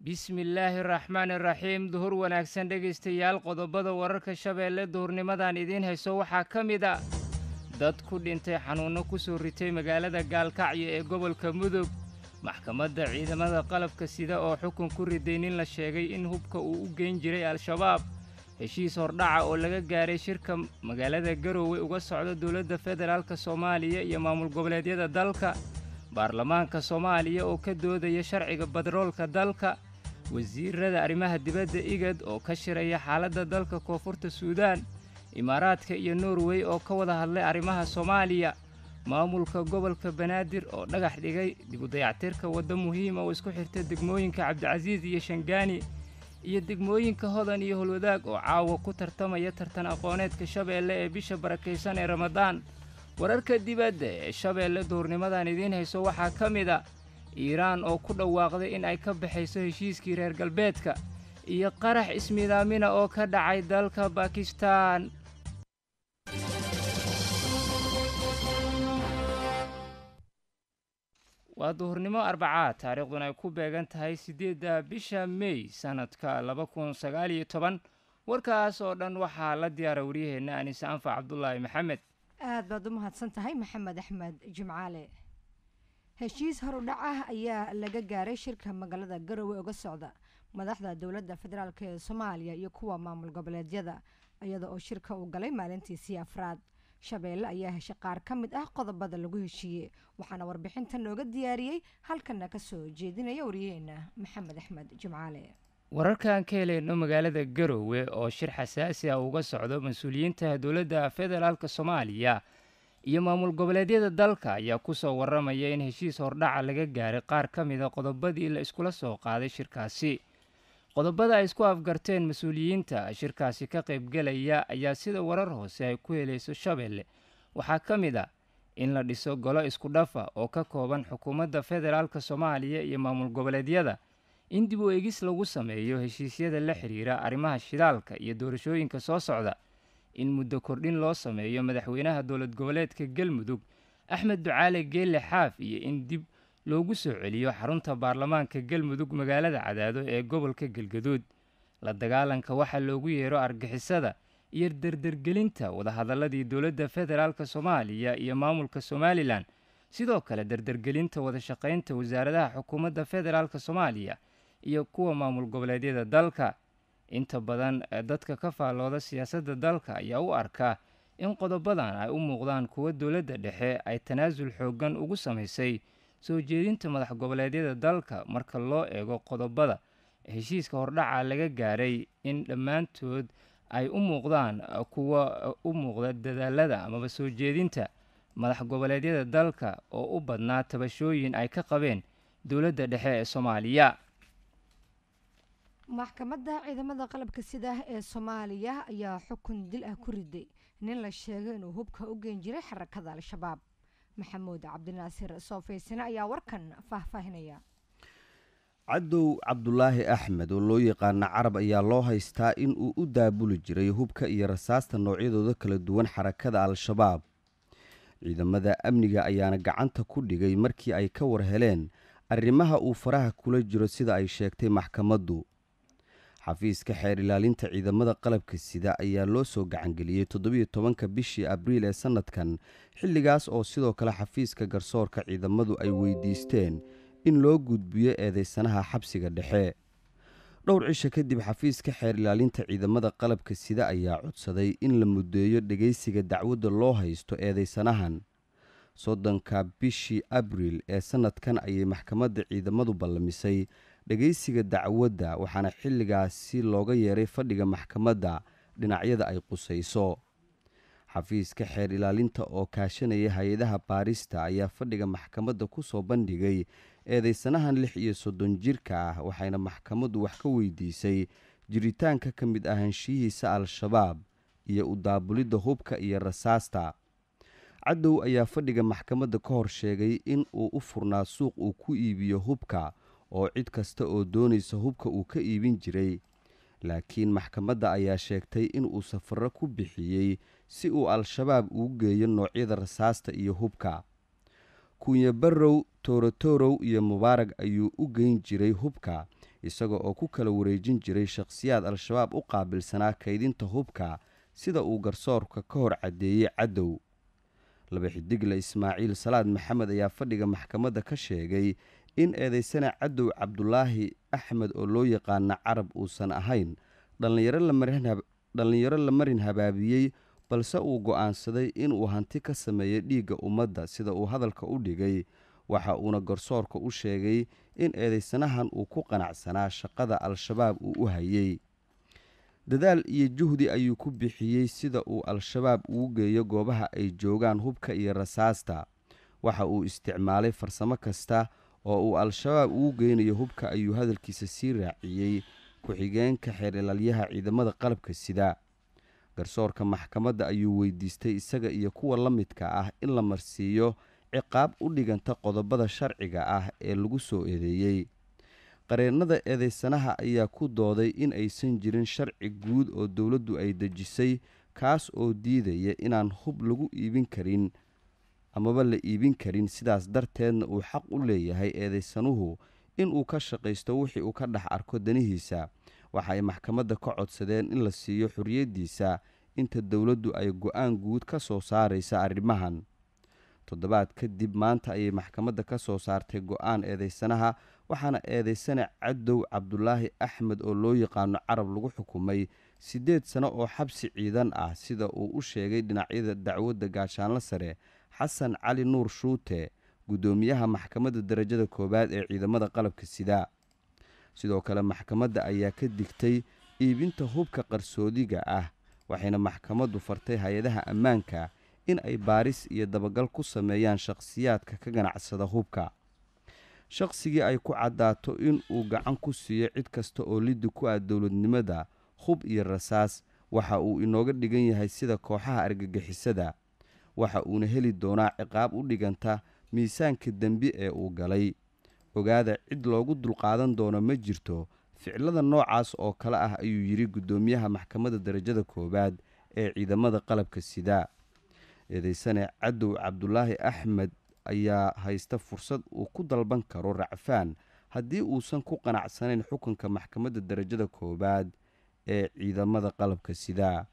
bismillaahi raxmaani raxiim duhur wanaagsan dhegaystayaal qodobada wararka shabeelle duhurnimadan idiin hayso waxaa ka mid a dad ku dhintay xanuunno ku soo ritay magaalada gaalkacyo ee gobolka mudug maxkamadda ciidamada qalabka sida oo xukun ku riday nin la sheegay in hubka uu u geyn jiray al-shabaab heshiis hordhaca oo laga gaaray shirka magaalada garoowe uga socda dowladda federaalka soomaaliya iyo maamul goboleedyada dalka baarlamaanka soomaaliya oo ka doodaya sharciga badroolka dalka wasiirada arrimaha dibadda igad oo ka shiraya xaaladda dalka koonfurta suudaan imaaraadka iyo norwey oo ka wada hadlay arrimaha soomaaliya maamulka gobolka banaadir oo dhagax dhigay dibudayactirka waddo muhiima oo isku xirta degmooyinka cabdicasiis iyo shangaani iyo degmooyinka hodan iyo holwadaag oo caawa ku tartamaya tartan aqooneedka shabeelle ee bisha barakaysan ee ramadaan wararka dibadda ee shabeelle duhurnimadan idiin hayso waxaa ka mid a iiraan oo ku dhawaaqday in ay ka baxayso heshiiskii reer galbeedka iyo qarax ismidaamina oo ka dhacay dalka bakistaan waa duhurnimo arbacaad taariikhduna ay ku beegan tahay siddeedda bisha mey sannadka laba kun sagaal iyo toban warkaas oo dhan waxaa la diyaara waryaheenna anise anfac cabdulaahi maxamed aad baad u mahadsan tahay maxamed axmed jimcaale heshiis horudhac ah ayaa laga gaaray shirka magaalada garowe uga socda madaxda dowladda federaalk ee soomaaliya iyo kuwa maamul goboleedyada iyada oo shirka uu galay maalintiisii afraad shabeelle ayaa heshay qaar ka mid ah qodobada lagu heshiiyey waxaana warbixinta nooga diyaariyey halkana ka soo jeedinaya waryaheena maxamed axmed jimcaale wararkaan ka helayno magaalada garoowe oo shir xasaasi ah uga socdo mas-uuliyiinta dowladda federaalk soomaaliya iyo maamul goboleedyada dalka ayaa ku soo warramaya in heshiis hordhaca laga gaaray qaar ka mida qodobadii la iskula soo qaaday shirkaasi qodobada ay isku afgarteen mas-uuliyiinta shirkaasi ka qaybgelaya ayaa sida warar hoose ay ku helayso shabeelle waxaa ka mid a in la dhiso golo isku dhafa oo ka kooban xukuumadda federaalk soomaaliya iyo maamul goboleedyada in dib u eegis lagu sameeyo heshiisyada la xidhiira arrimaha shidaalka iyo doorashooyinka soo socda in muddo kordhin loo sameeyo madaxweynaha dowlad goboleedka galmudug axmed ducaale geelle xaaf iyo in dib loogu soo celiyo xarunta baarlamaanka galmudug magaalada cadaado ee gobolka galgaduud la dagaalanka waxaa loogu yeero argixisada iyo dardergelinta wadahadaladii dowladda federaalk soomaaliya iyo maamulka somalilan sidoo kale dardergelinta wadashaqaynta wasaaradaha xukuumadda federaalk soomaaliya iyo kuwa maamul goboleedyada dalka inta badan dadka ka faallooda siyaasadda dalka ayaa u arkaa in qodobadan ay u muuqdaan kuwa dowladda dhexe ay tanaasul xooggan ugu samaysay soo jeedinta madax goboleedyada dalka marka loo eego qodobada heshiiska hordhaca laga gaaray in dhammaantood ay u muuqdaan kuwa u muuqda dadaalada amaba soo jeedinta madax goboleedyada dalka oo u badnaa tabashooyin ay ka qabeen dowladda dhexe ee soomaaliya maxkamadda ciidamada qalabka sida ee soomaaliya ayaa xukun dil ah ku riday nin la sheegay inuu hubka u geen jiray xarakada al-shabaab maxamuud cabdinaasir soofaysane ayaa warkan faahfaahinaya cadow cabdulaahi axmed oo loo yaqaana carab ayaa loo haystaa in uu u daabuli jiray hubka iyo rasaasta noocyadooda kala duwan xarakada al-shabaab ciidamada amniga ayaana gacanta ku dhigay markii ay ka war heleen arrimaha uu faraha kula jiro sida ay sheegtay maxkamaddu xafiiska xeer ilaalinta ciidamada qalabka sida ayaa loo soo gacangeliyey toddobiyo tobanka bishii abriil ee sannadkan xilligaas oo sidoo kale xafiiska garsoorka ciidamadu ay weydiisteen in loo gudbiyo eedeysanaha xabsiga dhexe dhowr cisha kadib xafiiska xeer ilaalinta ciidamada qalabka sida ayaa codsaday in la muddeeyo dhegaysiga dacwadda loo haysto eedeysanahan soddonka bishii abriil ee sannadkan ayay maxkamadda ciidamadu ballamisay dhegaysiga dacwadda waxaana xilligaasi looga yeeray fadhiga maxkamadda dhinacyada ay qusayso xafiiska xeer ilaalinta oo kaashanaya hay-adaha baarista ayaa fadhiga maxkamadda ku soo bandhigay eedeysanahan lix iyo soddon jirka ah waxayna maxkamaddu wax ka weydiisay jiritaanka ka mid ahaanshiyihiisa al-shabaab iyo u daabulidda hubka iyo rasaasta cadow ayaa fadhiga maxkamadda ka hor sheegay in uu u furnaa suuq uu ku iibiyo hubka oo cid kasta oo doonaysa hubka uu ka iibin jiray laakiin maxkamadda ayaa sheegtay in uu safarro ku bixiyey si uu al-shabaab ugu geeyo noocyada rasaasta iyo hubka kunya barrow toorotorow iyo mubaarag ayuu u geyn jiray hubka isaga oo ku kala wareejin jiray shakhsiyaad al-shabaab u qaabilsanaa kaydinta hubka sida uu garsoorka ka hor caddeeyey caddow laba xidigle ismaaciil salaad maxamed ayaa fadhiga maxkamadda ka sheegay in eedeysana caddow cabdulaahi axmed oo loo yaqaana carab uusan ahayn dhallinyaro la marin habaabiyey balse uu go'aansaday inuu hanti ka sameeyo dhiigga ummadda sida uu hadalka u dhigay waxa uuna garsoorka u sheegay in eedeysanahan uu ku qanacsanaa shaqada al-shabaab uu u hayey dadaal iyo juhdi ayuu ku bixiyey sida uu al-shabaab ugu geeyo goobaha ay joogaan hubka iyo rasaasta waxa uu isticmaalay farsamo kasta oo uu al-shabaab ugu geynayo hubka ayuu hadalkiisa sii raaciyey ku-xigeenka xeerilaalyaha ciidamada qalabka sida garsoorka maxkamadda ayuu weydiistay isaga iyo kuwa la midka ah in la marsiiyo ciqaab u dhiganta qodobada sharciga ah ee lagu soo eedeeyey qareennada eedeysanaha ayaa ku dooday in aysan jirin sharci guud oo dowladdu ay dejisay kaas oo diidaya inaan hub lagu iibin karin amaba la iibin karin sidaas darteedna uu xaq u leeyahay eedeysanuhu inuu ka shaqaysto wixii uu ka dhex arko danihiisa waxa ay maxkamadda ka codsadeen in la siiyo xorriyaddiisa inta dowladdu ay go-aan guud ka soo saaraysa arrimahan toddobaad kadib maanta ayay maxkamadda ka soo saartay go-aan eedeysanaha waxaana eedeysana caddow cabdulaahi axmed oo loo yaqaano carab lagu xukumay siddeed sano oo xabsi ciidan ah sida uu u sheegay dhinacyada dacwadda gaashaanlo sare xasan cali nuur shuute guddoomiyaha maxkamadda darajada koowaad ee ciidamada qalabka sida sidoo kale maxkamadda ayaa ka digtay iibinta hubka qarsoodiga ah waxayna maxkamaddu fartay hay-adaha ammaanka in ay baaris iyo dabagal ku sameeyaan shakhsiyaadka ka ganacsada hubka shaqsigii ay ku caddaato in uu gacan ku siiyo cid kasta oo liddi ku ah dowladnimada hub iyo rasaas waxa uu inooga dhigan yahay sida kooxaha argagixisada waxa uuna heli doonaa ciqaab u dhiganta miisaanka dembi ee uu galay ogaada cid loogu dulqaadan doono ma jirto ficilada noocaas oo kale ah ayuu yidhi guddoomiyaha maxkamadda darajada koowaad ee ciidamada qalabka sida eedeysane cadow cabdulaahi axmed ayaa haysta fursad uu ku dalban karo racfaan haddii uusan ku qanacsanayn xukunka maxkamadda darajada koowaad ee ciidamada qalabka sida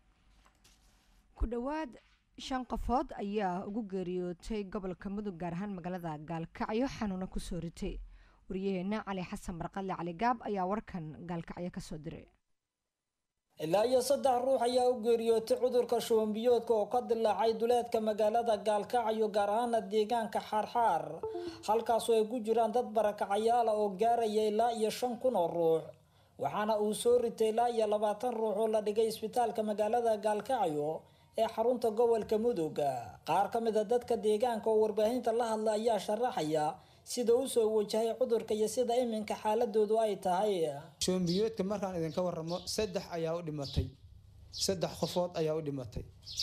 ku dhowaad shan qofood ayaa ugu geeriyootay gobolka mudug gaar ahaan magaalada gaalkacyo xanuuna kusoo ritay waryaheena cali xasan marqadle cali gaab ayaa warkan gaalkacyo kasoo diray ilaa iyo saddex ruux ayaa u geeriyootay cudurka shubanbiyoodka oo ka dilaacay duleedka magaalada gaalkacyo gaar ahaana deegaanka xaarxaar halkaasoo ay ku jiraan dad barakacayaala oo gaaraya ilaa iyo shan kun oo ruux waxaana uu soo ritay ilaa iyo labaatan ruux oo la dhigay isbitaalka magaalada gaalkacyo ee xarunta gobolka mudug qaar ka mid a dadka deegaanka oo warbaahinta la hadla ayaa sharaxaya sida u soo wajahay cudurka iyo sida iminka xaaladoodu ay tahay shoombiyoodka markaan idinka waramo saddex ayaa u dhimatay saddex qofood ayaa u dhimatay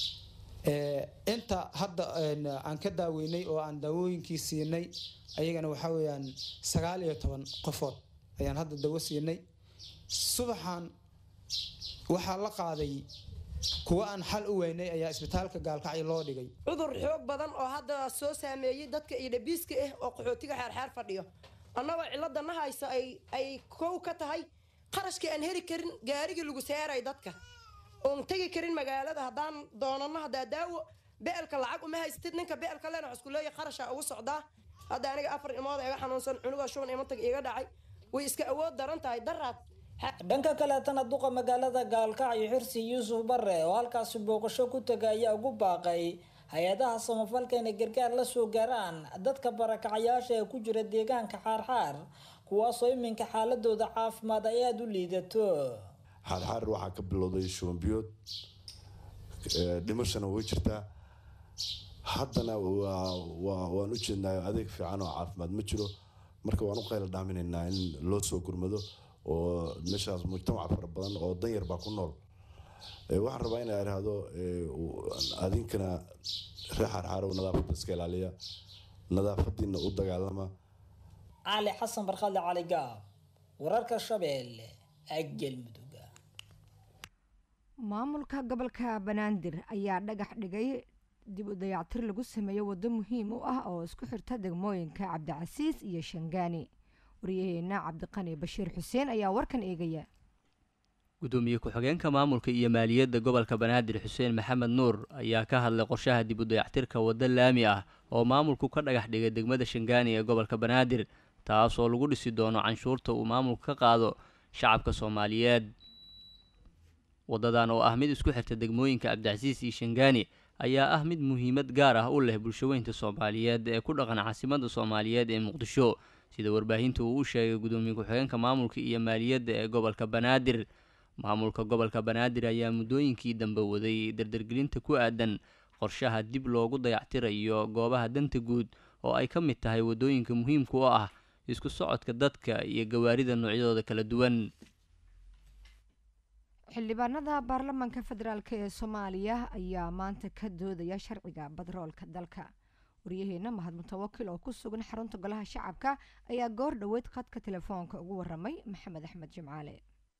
inta hadda aan ka daaweynay oo aan daawooyinkii siinay ayagana waxaa weeyaan sagaal iyo toban qofood ayaan hadda dawo siinay subaxan waxaa la qaaday kuwa aan xal u weynay ayaa isbitaalka gaalkacyo loo dhigay cudur xoog badan oo hadda soo saameeyey dadka iyo dhabiiska ah oo qaxootiga xeerxeer fadhiyo annagoo ciladana hayso ay kow ka tahay qarashkii aan heli karin gaarigii lagu seeray dadka oon tegi karin magaalada haddaan doonano haddaa daawo beelka lacag uma haysatid ninka beelka lena wax iskuleeya qarasha ugu socdaa hadda aniga afar ilmood iga xanuunsan cunuga shuban imantag iga dhacay way iska awood daran tahay daraad dhanka kaleetana duqa magaalada gaalkacyo xirsi yuusuf bare oo halkaasi booqasho ku taga ayaa ugu baaqay hay-adaha samafalka inay gargaar la soo gaaraan dadka barakacayaasha ee ku jira deegaanka xaarxaar kuwaasoo iminka xaaladooda caafimaad ay aada u liidato xaarxaar waxaa ka bilowday shubanbiyood dhimashana way jirtaa haddana waan u jeednaa adeeg fiican oo caafimaad ma jiro marka waan u qayla dhaaminaynaa in loo soo gurmado oo meeshaas mujtamac fara badan oo danyar baa ku nool waxaan rabaa inaa idhaahdo adinkana ree xaarxaarow nadaafadda iska ilaaliya nadaafadiina u dagaalama cali xasan barkadle cali gaab wararka shabeelle galmudug maamulka gobolka banaadir ayaa dhagax dhigay dib u dayactir lagu sameeyo waddo muhiim u ah oo isku xirta degmooyinka cabdicasiis iyo shangaani waryaheena cabdiqani bashiir xuseen ayaa warkan eegaya gudoomiye ku-xigeenka maamulka iyo maaliyadda gobolka banaadir xuseen maxamed nuur ayaa ka hadlay qorshaha dib u dayactirka waddo laami ah oo maamulku ka dhagax dhigay degmada shangaani ee gobolka banaadir taas oo lagu dhisi doono canshuurta uu maamulku ka qaado shacabka soomaaliyeed waddadan oo ah mid isku xirta degmooyinka cabdicasiis iyo shangaani ayaa ah mid muhiimad gaar ah u leh bulshaweynta soomaaliyeed ee ku dhaqan caasimadda soomaaliyeed ee muqdisho sida warbaahinta uu u sheegay gudoomiye ku-xigeenka maamulka iyo maaliyadda ee gobolka banaadir maamulka gobolka banaadir ayaa muddooyinkii dambe waday dardargelinta ku aadan qorshaha dib loogu dayactirayo goobaha danta guud oo ay ka mid tahay waddooyinka muhiimka u ah isku socodka dadka iyo gawaarida noocyadooda kala duwan xildhibaanada baarlamaanka federaalk ee soomaaliya ayaa maanta ka doodaya sharciga badroolka dalka waryaheena mahad mutawakil oo ku sugan xarunta golaha shacabka ayaa goor dhoweyd khadka telefoonka ugu waramay maxamed axmed jimcaale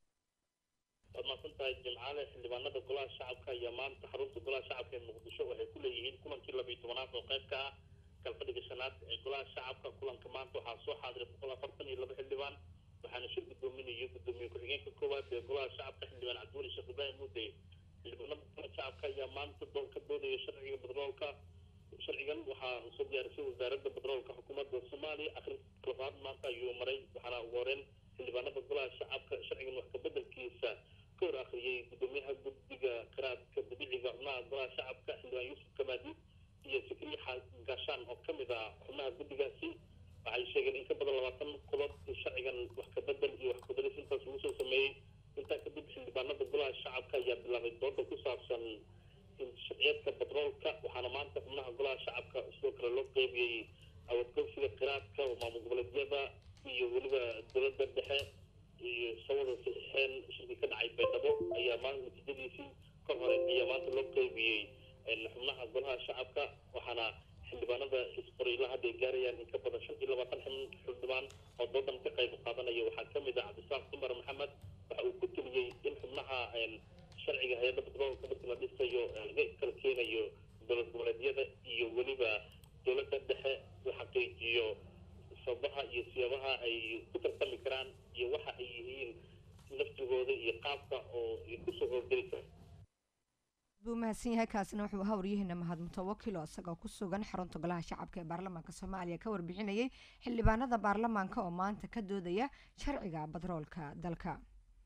waad mahadsantahay jimcaale xildhibaanada golaha shacabka ayaa maanta xarunta golaha shacabka ee muqdisho waxay ku leeyihiin kulankii labiiy tobanaad oo qayb ka ah galfadhiga shanaad ee golaha shacabka kulanka maanta waxaa soo xaadiray boqol afartan iyo laba xildhibaan waxaana shir gudoominaya gudoomiye ku-xigeenka koowaad ee golaha shacabka xildhibaan cabdiweli sheekh ibraahim muudey xildhibaanada golaha shacabka ayaa maanta doon ka doodaya sharciga badroolka sharcigan waxaa soo diyaarisay wasaaradda badroolka xukuumadda soomaaliya akhrinta labaad maanta ayuu maray waxaana ugu horeen xildhibaanada golaha shacabka sharcigan wax kabedelkiisa ka hor akhriyey gudoomiyaha guddiga qiraadka dabiiciga xubnaha golaha shacabka xildhibaan yuusuf kamaadi iyo sikriye gaashaan oo ka mid ah xubnaha guddigaasi waxay sheegeen in ka badan labaatan qodob in sharcigan wax kabedel iyo wax kudaris intaas lagu soo sameeyey intaa kadib xildhibaanada golaha shacabka ayaa bilaabay dooda ku saabsan sharciyeedka badroolka waxaana maanta xubnaha golaha shacabka sidoo kale loo qeybiyey awadgoobsiga qiraadka oo maamul goboleedyada iyo weliba dowladda dhexe iyo sawada saxiixeen shirkii ka dhacay baydhabo ayaa maanta natiijadiisii ka hore ayaa maanta loo qeybiyey xubnaha golaha shacabka waxaana xildhibaanada isqoriila hadda ay gaarayaan in ka badan shan iyo labaatan xildhibaan oo doodan ka qayb qaadanaya waxaa ka mid ah cabdisaaq dumar maxamed waxa uu ku teliyey in xubnaha sharciga hay-adda badroolka markii la dhisayo laga kala keenayo dowlad goboleedyada iyo weliba dowladda dhexe la xaqiijiyo sababaha iyo siyaabaha ay ku tartami karaan iyo waxa ay yihiin naftigooda iyo qaabka oo ay kusoo howlgeli karaan buu mahadsan yahay kaasina wuxuu ahaa waryaheena mahad mutawakil oo isagoo ku sugan xarunta golaha shacabka ee baarlamaanka soomaaliya ka warbixinayay xildhibaanada baarlamaanka oo maanta ka doodaya sharciga badroolka dalka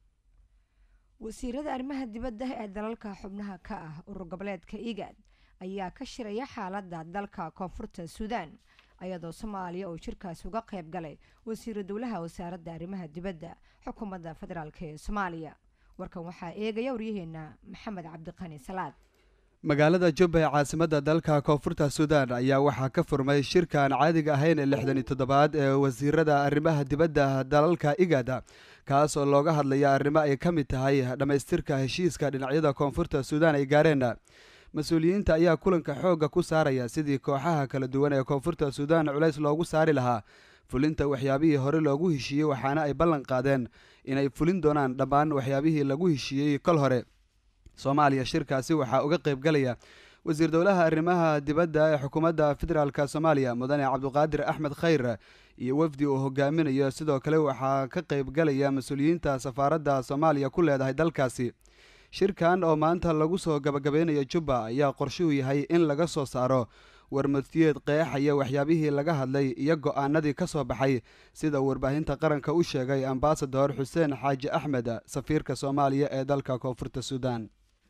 wasiirada arrimaha dibadda ee dalalka xubnaha ka ah urur goboleedka igad ayaa ka shiraya xaaladda dalka koonfurta suudaan ayadoo soomaaliya uu shirkaasi uga qayb galay wasiiru dowlaha wasaaradda arrimaha dibadda xukuumadda federaalk ee soomaaliya warkan waxaa eegaya waryaheena maxamed cabdiqani salaad magaalada jubba ee caasimadda dalka koonfurta suudaan ayaa waxaa ka furmay shirkaan caadiga ahayn ee lixdan iyo toddobaad ee wasiirada arrimaha dibadda dalalka igada kaas oo looga hadlaya arrimo ay ka mid tahay dhammaystirka heshiiska dhinacyada koonfurta suudaan ay gaareen mas-uuliyiinta ayaa kulanka xoogga ku saaraya sidii kooxaha kala duwan ee koonfurta suudaan culays loogu saari lahaa fulinta waxyaabihii hore loogu heshiiyey waxaana ay ballan qaadeen inay fulin doonaan dhammaan waxyaabihii lagu heshiiyey kol hore soomaaliya shirkaasi waxaa uga qayb galaya wasiir dowlaha arrimaha dibadda ee xukuumadda federaalk soomaaliya mudane cabduqaadir axmed khayr iyo wafdi uu hogaaminayo sidoo kale waxaa ka qayb galaya mas-uuliyiinta safaaradda soomaaliya ku leedahay dalkaasi shirkan oo maanta lagu soo gabagabeynayo jubba ayaa qorshuhu yahay in laga soo saaro warmatiyeed qeexaya waxyaabihii laga hadlay iyo go-aanadii ka soo baxay sida warbaahinta qaranka u sheegay ambasador xuseen xaaji axmed safiirka soomaaliya ee dalka koonfurta suudaan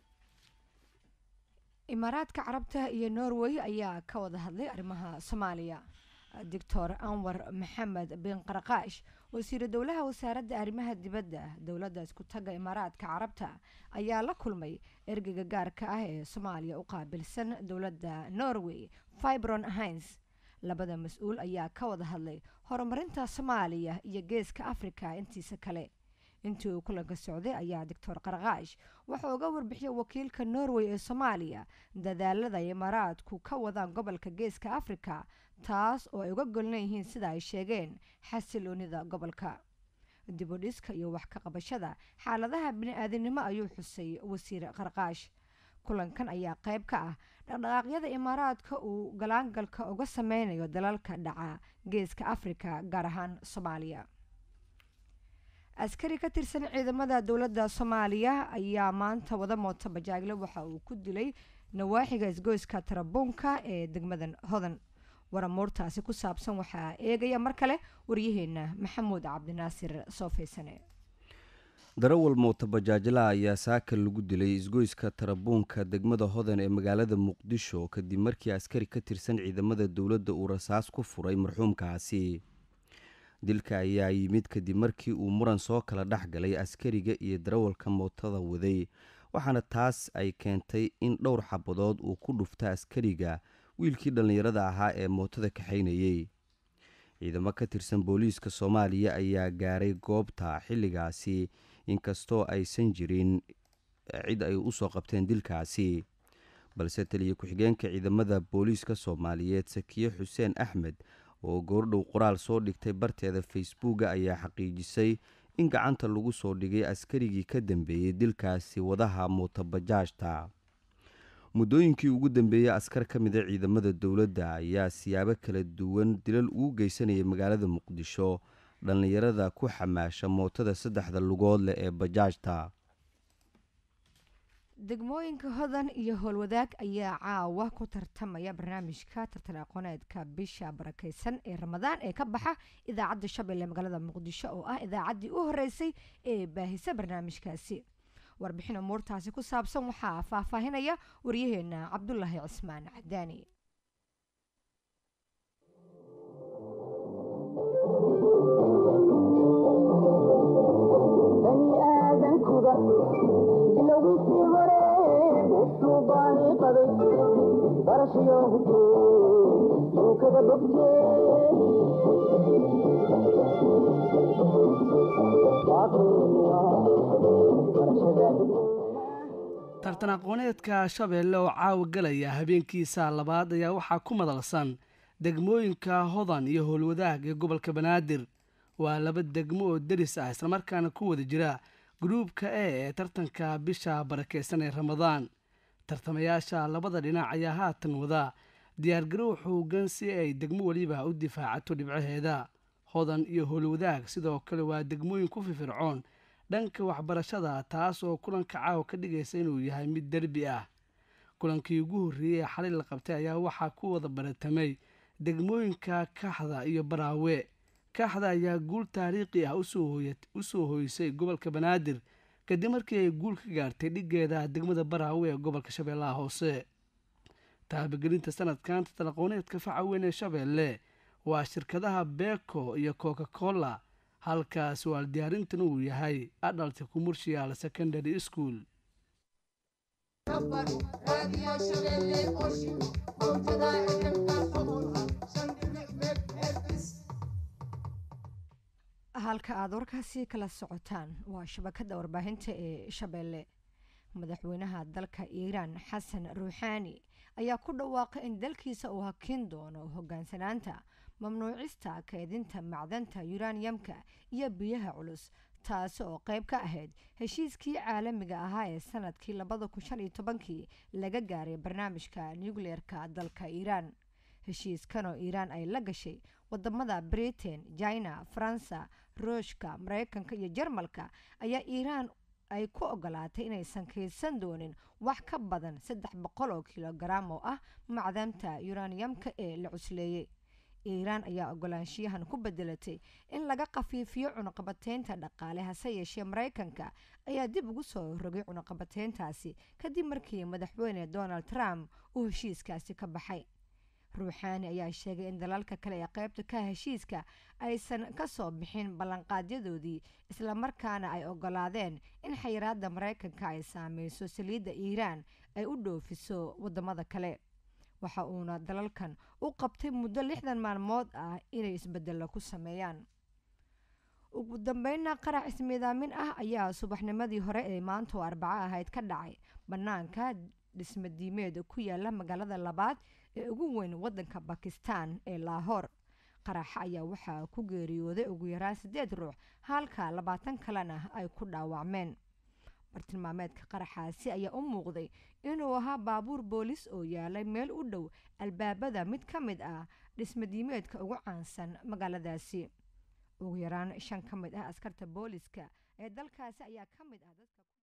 imaaraadka carabta iyo norway ayaa ka wada hadlay arrimaha soomaaliya doctor anwar maxamed bin qarqaash wasiiru dowlaha wasaaradda arrimaha dibadda dowladda isku tagga imaaraadka carabta ayaa la kulmay ergeyga gaarka ah ee soomaaliya u qaabilsan dowladda norway fibron hines labada mas-uul ayaa ka wada hadlay horumarinta soomaaliya iyo geeska afrika intiisa kale intii uu kulanka socday ayaa doctor qarqaash wuxuu uga warbixiyay wakiilka norway ee soomaaliya dadaalada imaaraadku ka wadaan gobolka geeska afrika taas oo ay uga golnan yihiin sida ay sheegeen xasiloonida gobolka dibudhiska iyo wax ka qabashada xaaladaha bini-aadinimo ayuu xusay wasiir qarqaash kulankan ayaa qayb ka ah dhaqdhaqaaqyada imaaraadka uu galaangalka uga sameynayo dalalka dhaca geeska afrika gaar ahaan soomaaliya askari ka tirsan ciidamada dowladda soomaaliya ayaa maanta wada mooto bajaagle waxa uu ku dilay nawaaxiga isgoyska tarabuunka ee degmadan hodan waramuurtaasi ku saabsan waxaa eegaya mar kale waryaheena maxamuud cabdinaasir soofaysane darawal mooto bajaajla ayaa saaka lagu dilay isgoyska tarabuunka degmada hodan ee magaalada muqdisho kadib markii askari ka tirsan ciidamada dowladda uu rasaas ku furay marxuumkaasi dilka ayaa yimid kadib markii uu muran soo kala dhex galay askariga iyo darawalka mootada waday waxaana taas ay keentay in dhowr xabadood uu ku dhufta askariga wiilkii dhallinyarada ahaa ee mootada kaxaynayey ciidamo ka tirsan booliiska soomaaliya ayaa gaaray goobta xilligaasi inkastoo aysan jirin cid ay usoo qabteen dilkaasi balse taliya ku-xigeenka ciidamada booliiska soomaaliyeed sakiye xuseen axmed oo goordhow qoraal soo dhigtay barteeda facebooka ayaa xaqiijisay in gacanta lagu soo dhigay askarigii ka dambeeyey dilkaasi wadaha mootobajaajta muddooyinkii ugu dambeeyey askar ka mida ciidamada dowladda ayaa siyaabo kala duwan dilal ugu geysanayay magaalada muqdisho dhallinyarada ku xamaasha mootada saddexda lugood leh ee bajaajta degmooyinka hodan iyo howlwadaag ayaa caawa ku tartamaya barnaamijka tartan aqooneedka bisha barakeysan ee ramadaan ee ka baxa idaacadda shabeelle magaalada muqdisho oo ah idaacaddii u horeysay ee baahisa barnaamijkaasi warbixin umuurtaasi ku saabsan waxaa faahfaahinaya waryaheena cabdulaahi cismaan cadaani tartan aqooneedka shabeelle oo caawa galaya habeenkiisa labaad ayaa waxaa ku madalsan degmooyinka hodan iyo howlwadaag ee gobolka banaadir waa laba degmo oo deris ah islamarkaana ku wada jira gruubka e ee tartanka bisha barakeysan ee ramadaan tartamayaasha labada dhinac ayaa haatan wada diyaargarow xoogan si ay degmo weliba u difaacato dhibcaheeda hodan iyo howlwadaag sidoo kale waa degmooyin ku fifircoon dhanka waxbarashada taas oo kulanka caawa ka dhigaysa inuu yahay mid derbi ah kulankii ugu horreeyey ee xalay la qabtay ayaa waxaa ku wada baratamay degmooyinka kaxda iyo baraawe kaxda ayaa guul taariikhi ah usoo hoysay gobolka banaadir kadib markii ay guul ka gaartay dhigeeda degmada baraawe ee gobolka shabeellaha hoose taabagelinta sanadkan tartanaqooneedka faca weyn ee shabeelle waa shirkadaha beko iyo coca cola halkaas waal diyaarintan uu yahay adalt commercial secondary school halka aada warkaasi kala socotaan waa shabakada warbaahinta ee shabeelle madaxweynaha dalka iiraan xasan ruuxaani ayaa ku dhawaaqay in dalkiisa uu hakin doono hogaansanaanta mamnuucista kaydinta macdanta yuraniyamka iyo biyaha culus taasi oo qayb ka ahayd heshiiskii caalamiga ahaa ee sanadkii labada kun shan iyo tobankii laga gaaray barnaamijka nucleerka dalka iiraan heshiiskan oo iiraan ay la gashay wadamada britain china faransa ruushka mareykanka iyo jarmalka ayaa iiraan ay ku ogolaatay inaysan kaydsan doonin wax ka badan saddex boqol oo kilogaram oo ah macdanta yuraniyamka ee la cusleeyey iiraan ayaa ogolaanshiyahan ku bedelatay in laga khafiifiyo cunuqabateynta dhaqaale hase yeeshee mareykanka ayaa dib ugu soo rogay cunuqabateyntaasi kadib markii madaxweyne donald trump uu heshiiskaasi ka baxay ruuxaani ayaa sheegay in dalalka kale ee qaybta ka heshiiska aysan kasoo bixin ballanqaadyadoodii islamarkaana ay ogolaadeen in xayiraada mareykanka ay saameyso saliidda iiraan ay u dhoofiso wadamada kale waxa uuna dalalkan u qabtay muddo lixdan maalmood ah inay isbedelo ku sameeyaan ugu dambeyna qarac ismiidaamin ah ayaa subaxnimadii hore ee maanta oo arbaco ahayd ka dhacay bannaanka dhismadiimeed ku yaala magaalada labaad ee ugu weyn wadanka bakistan ee laahoor qaraxa ayaa waxaa ku geeriyooday ugu yaraan siddeed ruux halka labaatan kalena ay ku dhaawacmeen bartilmaameedka qaraxaasi ayaa u muuqday inuu ahaa baabuur boolis oo yaalay meel u dhow albaabada mid ka mid ah dhismadiimeedka ugu caansan magaaladaasi ugu yaraan shan ka mid ah askarta booliska ee dalkaasi ayaa ka mid ah dadka